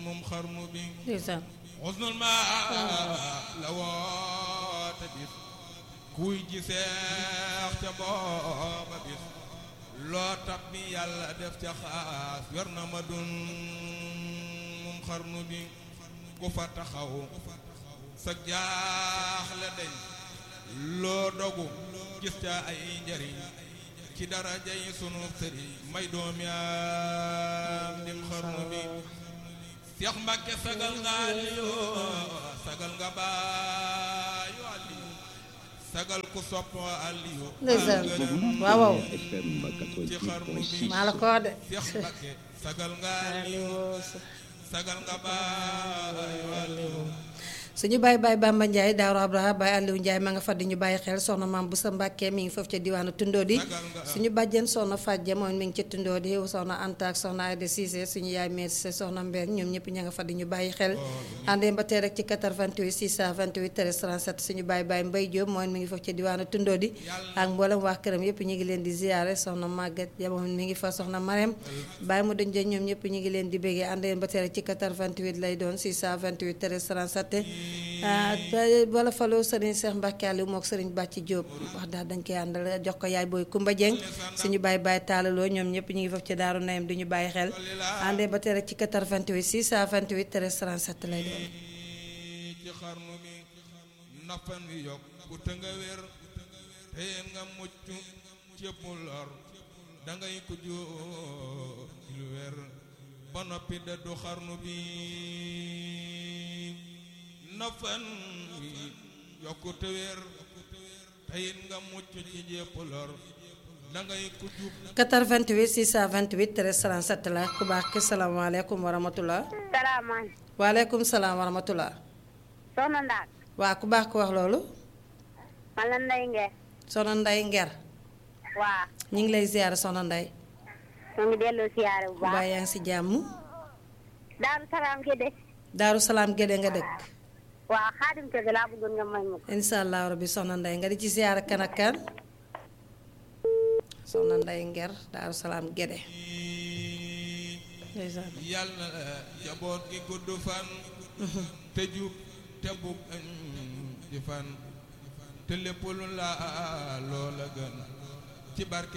moom xarnu bi ndeysaan xusnul ma la woote bis kuy ji seex ca booba bis loo tab bi yàlla def ca xaas yor na ma dun moom xarnu bi ku fa taxaw sa jaaxle dañ loo dogu gis ca ay njariñ ci daraja yi sunu sëriñ may doom yaam dim xarnu bi Seex Mbàkke sagal nga Aliyu sagal nga baayu Aliyu sagal ku sopp Aliyu ndeysaan gërëm waaw waaw FM ci xarnu bi 88.6 maa la ko wax de Seex Mbàkke sagal nga Aliyu sagal nga baayu Aliyu suñu bàyyi bàyyi Bamba Ndiaye Daaru Abraha bàyyi Aliou Ndiaye ma nga fa di ñu bàyyi xel soxna maam bu sa Mbàkke mi ngi foofu ca diwaanu Tundóodi suñu bàjjen soxna Fàjje moom mi ngi ca Tundóodi soxna Anta ak soxna Ayda Cissé suñu yaay meer Cissé soxna Mbène ñoom ñëpp ña nga fa di ñu bàyyi xel àndee ba tey rek ci 88 628 13 37 suñu bàyyi bàyyi Mbay Jóob moom mi ngi foofu ca diwaanu Tundóodi ak mboolem waa këram yëpp ñu ngi leen di ziyaare soxna Maguette ja moom mi ngi fa soxna Marème bàyyi mu dañ ñoom ñëpp ñu ngi leen di béggee àndee ba tey rek ci 88 lay doon 628 13 37 ah wala faloo sëriñ Cheikh Mbacke Aliou mook sëriñ Bàcci Diop wax daal dañ koy àndal jox ko yaay booy Kumba Dieng suñu bàyyi bàyyi taalaloo ñoom ñëpp ñu ngi foofu ci daaru nayam du ñu bàyyi xel àndee ba tey rek ci 88 628 13 37 lay doon. ci xarnu bi nafan wi yokk ku te nga wér te nga mucc cépp lor dangay ko jóor lu wér ba noppi dëddu xarnu bi nafan wi yokk te wér te nga mucc ci jépp lor dangay ko jub 88 628 13 37 la ku baax ki salaamaaleykum wa rahmatulah. salaamaaleykum. waaleykum salaam wa rahmatulah. soxna Ndaak. waa ku baax ko wax loolu. man la Ndeye Nguer. soxna Nday Nger. waa ñu ngi lay ziar soxna Nday. ñu ngi delloo siyaare bu baa baax. yaa ngi si jàmm. Daaru Salaam ki de. Daaru Salaam Gédé nga dëkk. waa xaadim kese laa bëggoon nga may ma ko. incha allah rabbi soxna Nday nga di ci ziar kan ak kan. soxna Nday Nger Daaru Salaam Gédé. ndeysaan. yàlla na jaboot gi gudd fan te jub te bug di fan te lépp lu la loola gën ci barke